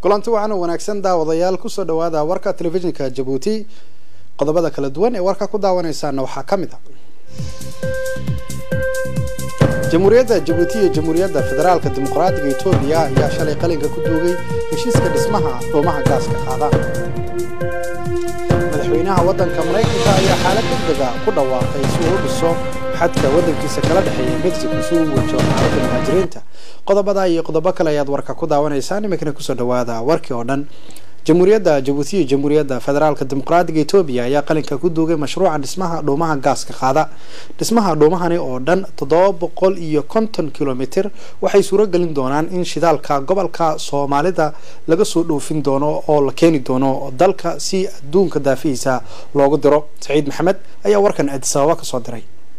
kulanti waxaan wanaagsan daawadayaal kusoo dhawaada warka telefishinka jabuuti qodobada kala duwan ee warka ku daawanaysaana waxaa ka mid ah jamhuuriyadda jabuuti iyo jamhuuriyadda federaalka dimuqraadiga etoobiya ayaa shalay qalinka ku duugay heshiiska dhismaha dhuumaha gaaska qaada madaxweynaha waddanka maraykanka ayaa xaalad degdega ku dhawaaqay si uu u dhiso xadka waddankiisa kala dhexeeya mexico si uu wajo xaaladda muhaajiriinta qodobada iyo qodobo kale ayaad warka ku daawanaysaan iminkana kusoo dhawaada warkii oo dhan jamhuuriyadda jabuuti iyo jamhuuriyadda federaalka dimuqraadiga etoobiya ayaa qalinka ku duugay mashruuca dhismaha dhuumaha gaaska qaada dhismaha dhuumahani oo dhan toddoba boqol iyo konton kilomitr waxay suuragelin doonaan in shidaalka gobolka soomaalida laga soo dhoofin doono oo la keeni doono dalka si adduunka daafihiisa loogu diro saciid maxamed ayaa warkan addisababa kasoo diray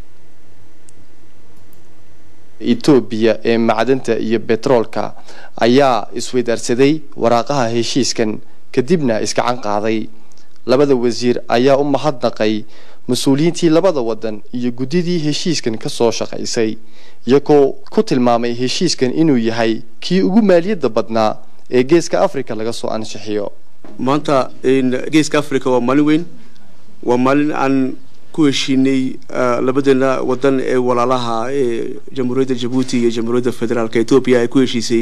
etoobiya ee macdanta iyo betroolka ayaa isweydaarsaday waraaqaha heshiiskan kadibna iskacan qaaday labada wasiir ayaa u mahadnaqay mas-uuliyiintii labada wadan iyo guddidii heshiiskan kasoo shaqaysay iyagoo ku tilmaamay heshiiskan inuu yahay kii ugu maaliyadda badnaa ee geeska africa laga soo anshixiyo maanta geeska africa waa maalin weyn waa maalin aan ku heshiinay labadeena wadan ee walaalaha ee jamhuuriyadda jabuuti iyo jamhuuriyadda federaalka etoobiya ay ku heshiisay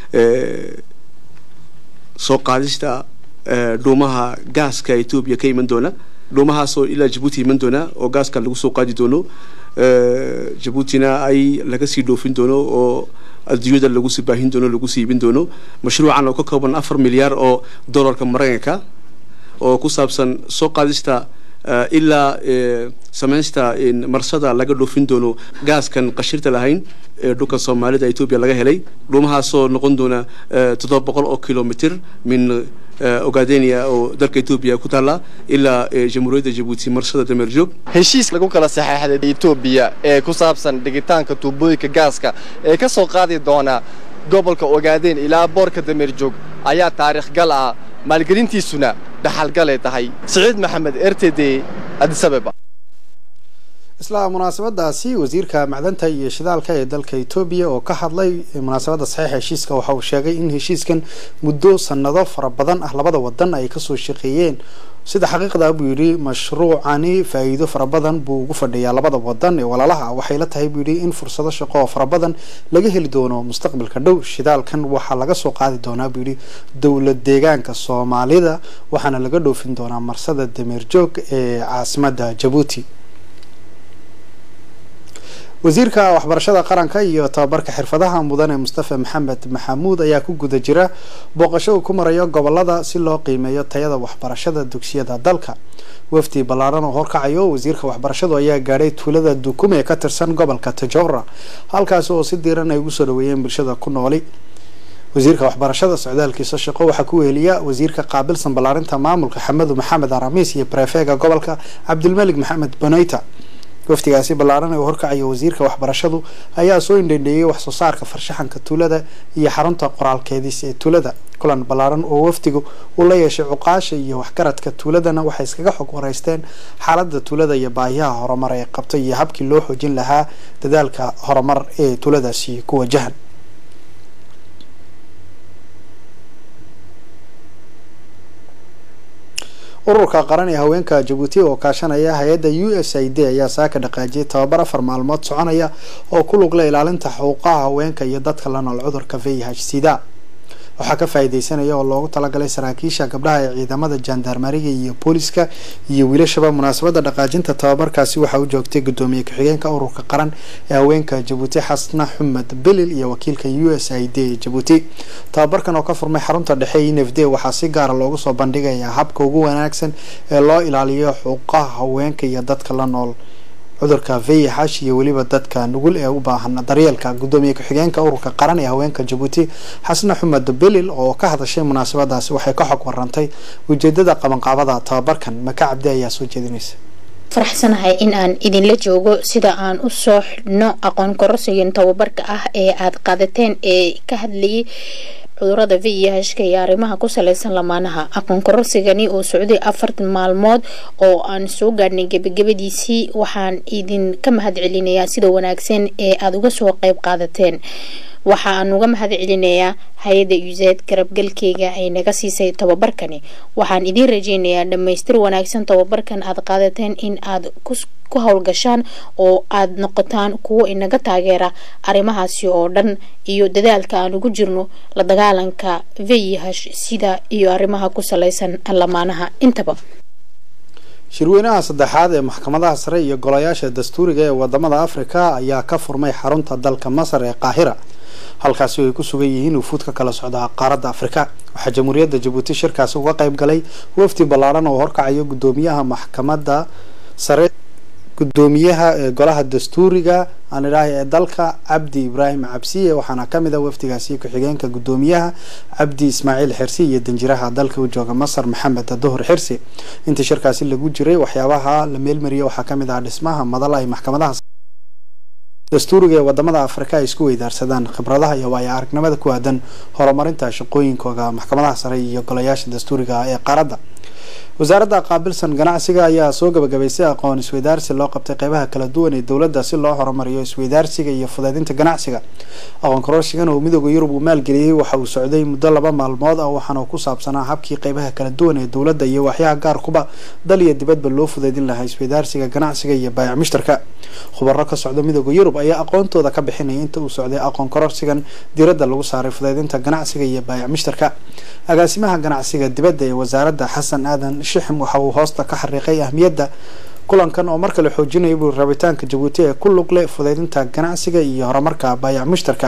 soo qaadista dhuumaha gaaska etoobiya ka iman doona dhuumahaasoo ilaa jabuuti iman doona oo gaaska lagu soo qaadi doono jabuutina ay laga sii dhoofin doono oo adduunyada lagu sii baahin doono lagu sii iibin doono mashruucan oo ka kooban afar milyaar oo dollarka maraykanka oo ku saabsan soo qaadista ilaa samaysta marsada laga dhoofin doono gaaskan qashirta lahayn ee dhulka soomaalida etoobiya laga helay dhuumahaasoo noqon doona toddoba boqol oo kilomitr min ogadenia oo dalka etoobiya ku taalla ilaa jamhuuriyadda jabuuti marsada dameerjoog heshiis lagu kala saxeexday etoobiya ee ku saabsan dhigitaanka tuubooyinka gaaska ee ka soo qaadi doona gobolka ogaadeen ilaa boorka dameerjoog ayaa taariikh gal ah maalgelintiisuna dhaxalgalay tahay siciid maxamed r t d adisabeba isla munaasabadaasi wasiirka macdanta iyo shidaalka ee dalka etoobiya oo ka hadlay munaasabadda saxiixa heshiiska waxa uu sheegay in heshiiskan muddo sanado fara badan ah labada wadan ay kasoo shaqeeyeen sida xaqiiqda buu yidhi mashruucani faa-iido fara badan buu ugu fadhiyaa labada wadan ee walaalaha waxay la tahay buu yidhi in fursado shaqo oo fara badan laga heli doono mustaqbalka dhow shidaalkan waxaa laga soo qaadi doonaa buu yidhi dowlad deegaanka soomaalida waxaana laga dhoofin doonaa marsada dameerjoog ee caasimada jabuuti wasiirka waxbarashada qaranka iyo tababarka xirfadaha mudane mustafa maxamed maxamuud ayaa ku guda jira booqasho uu ku marayo gobolada si loo qiimeeyo tayada waxbarashada dugsiyada dalka wafdi ballaaran oo horkacayo wasiirka waxbarashadu ayaa gaadhay tuulada dukume ee ka tirsan gobolka tajora halkaasi oo si diiran ay ugu soo dhaweeyeen bulshada ku nooli wasiirka waxbarashada socdaalkiisa shaqo waxaa ku weheliya wasiirka qaabilsan ballaarinta maamulka xamedu maxamed aramiis iyo brefega gobolka cabdilmalik maxamed boneyta waftigaasi ballaaran ee uu horkacayo wasiirka waxbarashadu ayaa soo indhendheeyey wax soo saarka farshaxanka tuulada iyo xarunta qoraalkeediis ee tuulada kulan ballaaran oo wafdigu uu la yeeshay cuqaasha iyo waxgaradka tuuladana waxay iskaga xog wareysteen xaalada tuulada iyo baahiyaha horumar ee qabta iyo habkii loo xoojin lahaa dadaalka horumar ee tuuladaasi ku wajahan ururka qaran ee haweenka jabuuti oo kaashanaya hay-adda u s i d ayaa saaka dhaqaajiyay tababar afar maalmood soconaya oo ku lugla ilaalinta xuquuqaha haweenka iyo dadka la nool cudurka v h sida waxaa ka faa'iideysanaya oo loogu talagalay saraakiisha gabdhaha ee ciidamada jandarmariga iyo booliska iyo wiilashaba munaasabadda dhaqaajinta tababarkaasi waxaa u joogtay guddoomiye ku-xigeenka ururka qaran ee haweenka jabuuti xasna xumed belil iyo wakiilka u s i d jabuuti tababarkan oo ka furmay xarunta dhexe e n f d waxaa si gaara loogu soo bandhigayaa habka ugu wanaagsan ee loo ilaaliyo xuquuqaha haweenka iyo dadka la nool cudurka vih iyo weliba dadka nugul ee u baahan daryeelka guddoomiye ku-xigeenka ururka qaran ee haweenka jabuuti xasna xumed belil oo ka hadashay munaasabadaasi waxay ka xog warantay ujeedada qabanqaabada tababarkan maka cabdi ayaa soo jeedinaysa faraxsanahay in aan idinla joogo sida aan u soo xidhno aqoon kororsigan tababarka ah ee aada qaadateen ee ka hadlayay cudurada v iyo hashka iyo arrimaha ku saleysan lamaanaha aqoon kororsigani oo socday afartan maalmood oo aan soo gaadhnay gebagabadiisii waxaan idinka mahad celinayaa sida wanaagsan ee aada uga soo qeyb qaadateen waxa aan uga mahad celinayaa hay-adda usaid garabgalkeyga ay naga siisay tababarkani waxaan idiin rajeynayaa dhammaystir wanaagsan tababarkan aad qaadateen in aad ku howlgashaan oo aad noqotaan kuwo inaga taageera arrimahaasi oo dhan iyo dadaalka aan ugu jirno la dagaalanka vayihash sida iyo arrimaha ku salaysan lamaanaha intaba shirweynaha saddexaad ee maxkamadaha sare iyo golayaasha dastuuriga ee wadamada afrika ayaa ka furmay xarunta dalka masar ee qaahira halkaasi ay ku sugan yihiin wufuud ka kala socda qaaradda afrika waxaa jamhuuriyadda jabuuti shirkaasi uga qayb galay wafdi ballaaran oo horkacayo guddoomiyaha maxkamadda sare gudoomiyaha ee golaha dastuuriga aan idhaahay ee dalka cabdi ibraahim cabsiye waxaana kamid a wafdigaasi ku-xigeenka gudoomiyaha cabdi ismaaciil xirsi iyo danjiraha dalka u jooga masar maxamed duhur xirsi intii shirkaasi lagu jiray waxyaabaha la meelmariyay waxaa kamid ah dhismaha madal ay maxkamadaha dastuuriga ee wadamada afrika ay isku weydaarsadaan khibradaha iyo waayo aragnimada ku aadan horumarinta shaqooyinkooda maxkamadaha sare iyo golayaasha dastuuriga ee qaaradda wasaaradda qaabilsan ganacsiga ayaa soo gabagabaysay aqoon isweydaarsi loo qabtay qeybaha kala duwan ee dowladda si loo horumariyo isweydaarsiga iyo fudeydinta ganacsiga aqoon kororsigan oo midooda yurub uu maalgeliyey waxa uu socday muddo laba maalmood ah waxaana ku saabsanaa habkii qeybaha kala duwan ee dowladda iyo waxyaha gaarkuba dal iyo dibadba loo fudeydin lahaa isweydaarsiga ganacsiga iyo baayac mushtarka khubaro ka socda midooda yurub ayaa aqoontooda ka bixinaya inta uu socday aqoon kororsigan diiradda lagu saaray fudeydinta ganacsiga iyo baayac mushtarka agaasimaha ganacsiga dibadda ee wasaaradda xasan aadan shixim waxa uu hoosta ka xariiqay ahmiyadda kulankan oo mar kale xoojinaya buu rabitaanka jabuuti ee ku lug leh fudeydinta ganacsiga iyo horumarka baayac mushtarka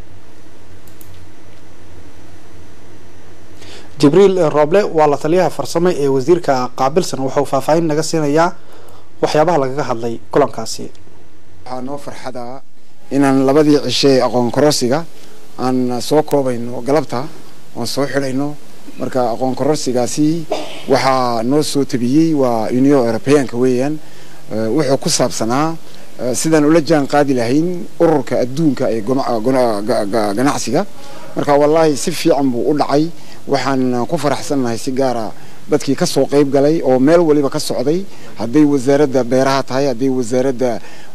jibriil rooble waa la taliyaha farsamo ee wasiirka qaabilsan wuxuu faahfaahin naga siinayaa waxyaabaha lagaga hadlay kulankaasi waxaa noo farxada inaan labadii cishe aqoon kororsiga aan soo koobayno galabta oon soo xidhayno marka aqoon kororsigaasi waxaa noo soo tabiyey waa union europeanka weeyaan wuxuu ku saabsanaa sidaan ula jaan qaadi lahayn ururka adduunka ee ganacsiga marka wallaahi si fiican buu u dhacay waxaan ku faraxsannahay si gaara dadkii ka soo qayb galay oo meel waliba ka socday hadday wasaaradda beeraha tahay hadday wasaaradda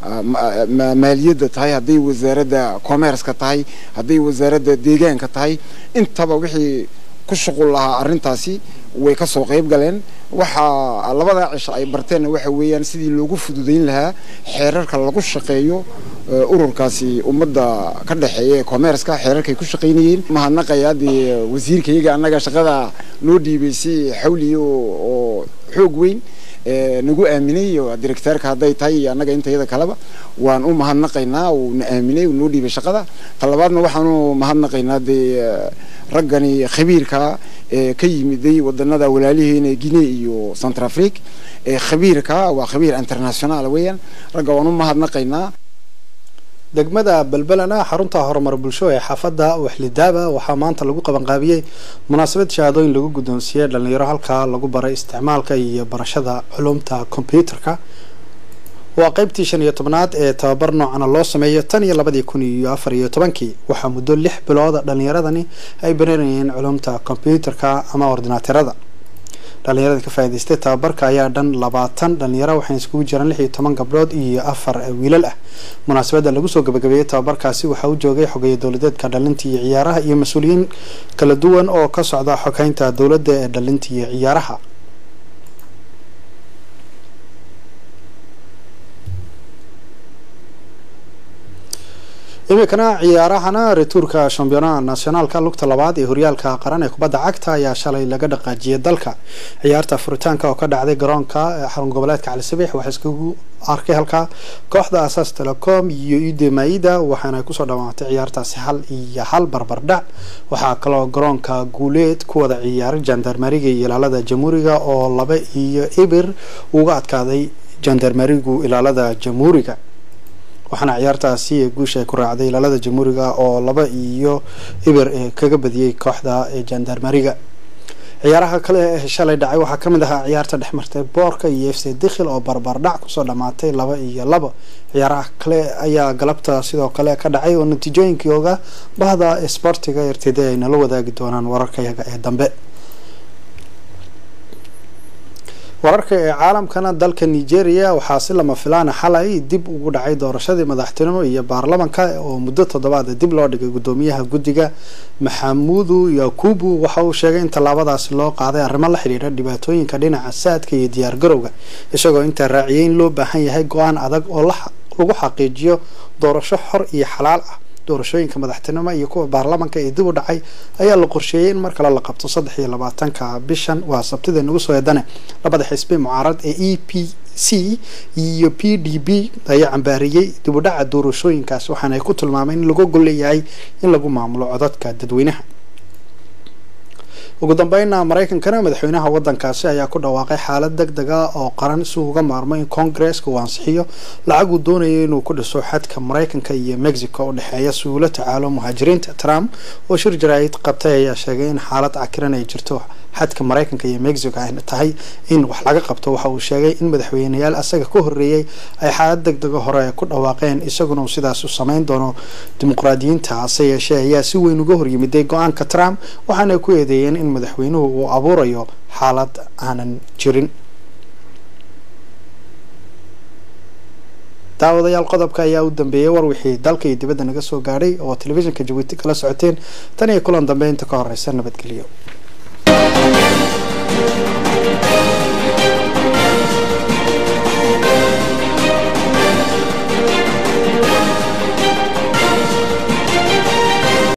maaliyadda tahay hadday wasaaradda commerceka tahay hadday wasaaradda deegaanka tahay intaba wixii ku shuqul lahaa arrintaasi way ka soo qayb galeen waxaa labadaa cisho ay barteenna waxa weeyaan sidii loogu fududayn lahaa xeerarka lagu shaqeeyo ururkaasi ummadda ka dhexeeya ee commerceka xeerarkay ku shaqaynayeen mahadnaqayaa dee wasiirkayaga annaga shaqada noo dhiibay si xawliya oo xoog weyn nagu aaminay directeerka hadday tahay iyo annaga intayada kaleba waan u mahadnaqaynaa uu na aaminay uu noo dhiibay shaqada talabaadna waxaanu mahadnaqaynaa dee raggani khabiirka ee ka yimiday wadanada walaaliheena guinea iyo centrafrique ee khabiirka waa khabiir international weeyaan ragga waan u mahadnaqaynaa degmada belbelana xarunta horumar bulsho ee xaafadda waxlidaaba waxaa maanta lagu qabanqaabiyey munaasabad shahaadooyin lagu guddoonsiiyey dhalinyaro halkaa lagu baray isticmaalka iyo barashada culumta kombyuutarka waa qeybtii shan iyo tobnaad ee tababar noocana loo sameeyo tan iyo labadii kun iyo afar iyo tobankii waxaa muddo lix bilooda dhalinyaradani ay baranayeen culumta kombyuutarka ama ordinaaterada dhalinyarada ka faa'idaystay tababarka ayaa dhan labaatan dhalinyaro waxayna iskugu jiraan lix iyo toban gabdhood iyo afar wiilal ah munaasabadda lagu soo gabagabeeyey tababarkaasi waxaa u joogay xogeeye dowladeedka dhalinta iyo ciyaaraha iyo mas-uuliyiin kala duwan oo ka socda xogeynta dowladda ee dhalinta iyo ciyaaraha iminkana ciyaarahana rituurka shambiyoonaha nationaalka lugta labaad ee horyaalka qaran ee kubadda cagta ayaa shalay laga dhaqaajiyay dalka ciyaarta furitaanka oo ka dhacday garoonka xarun goboleedka cali sabiix waxaa iskugu arkay halkaa kooxda asaas telecom iyo ude maida waxaana kusoo dhamaatay ciyaartaasi hal iyo hal barbardhac waxaa kaloo garoonka guuleed ku wada ciyaaray jandarmariga iyo ilaalada jamhuuriga oo laba iyo ibir uga adkaaday jandarmarigu ilaalada jamhuuriga waxaana ciyaartaasi guusha ay ku raacday ilaalada jamhuuriga oo laba iyo ibir kaga badiyey kooxda jandarmariga ciyaaraha kale ee shalay dhacay waxaa kamid ahaa ciyaarta dhexmartay boorka iyo f c dikhil oo barbardhac kusoo dhamaatay laba iyo laba ciyaaraha kale ayaa galabta sidoo kale ka dhacay oo natiijooyinkooga bahda sportiga rtd ay nala wadaagi doonaan wararkayaga ee dambe wararka ee caalamkana dalka nigeria waxaa si lama filaana xalay dib ugu dhacay doorashadii madaxtinimo iyo baarlamanka oo muddo toddobaad dib loo dhigay gudoomiyaha guddiga maxamudu yakubu waxa uu sheegay in tallaabadaasi loo qaaday arrimo la xidhiidha dhibaatooyinka dhinaca saadka iyo diyaargarowga isagoo intaa raaciyay in loo baahan yahay go-aan adag oo lagu xaqiijiyo doorasho xor iyo xalaal ah doorashooyinka madaxtinimo iyo kuwa baarlamanka ee dib u dhacay ayaa la qorsheeyey in mar kale la qabto saddex iyo labaatanka bishan waa sabtida nagu soo eedane labada xisbi mucaarad ee e p c iyo p d b ayaa cambaariyey dib u dhaca doorashooyinkaas waxaana ay ku tilmaameen in lagu golleeyahay in lagu maamulo codadka dadweynaha ugu dambeynna maraykankana madaxweynaha wadankaasi ayaa ku dhawaaqay xaalad deg deg a oo qaran si uga maarmo in koongareeska uu ansixiyo lacag uu doonayay inuu ku dhiso xadka maraykanka iyo mexico u dhexeeya si uula tacaalo muhaajiriinta trump oo shir jaraa'id qabtay ayaa sheegay in xaalad cakiran ay jirto xadka maraykanka iyo mexico ay tahay in wax laga qabto waxa uu sheegay in madaxweyneyaal asaga ka horreeyey ay xaalad deg dega hore ku dhawaaqeen isaguna uu sidaas u samayn doono dimuqraadiyiinta hase yeeshee ayaa si weyn uga horyimiday go-aanka trump waxaana ku eedeeyeen in madaxweynuhu uu abuurayo xaalad aanan jirin daawadayaal qodobka ayaa u dambeeyay war wixii dalka iyo dibadda naga soo gaadhay oo telefishinka jabuuti kala socoteen tan iyo kulan dambe inta ka horeysa nabadgelyo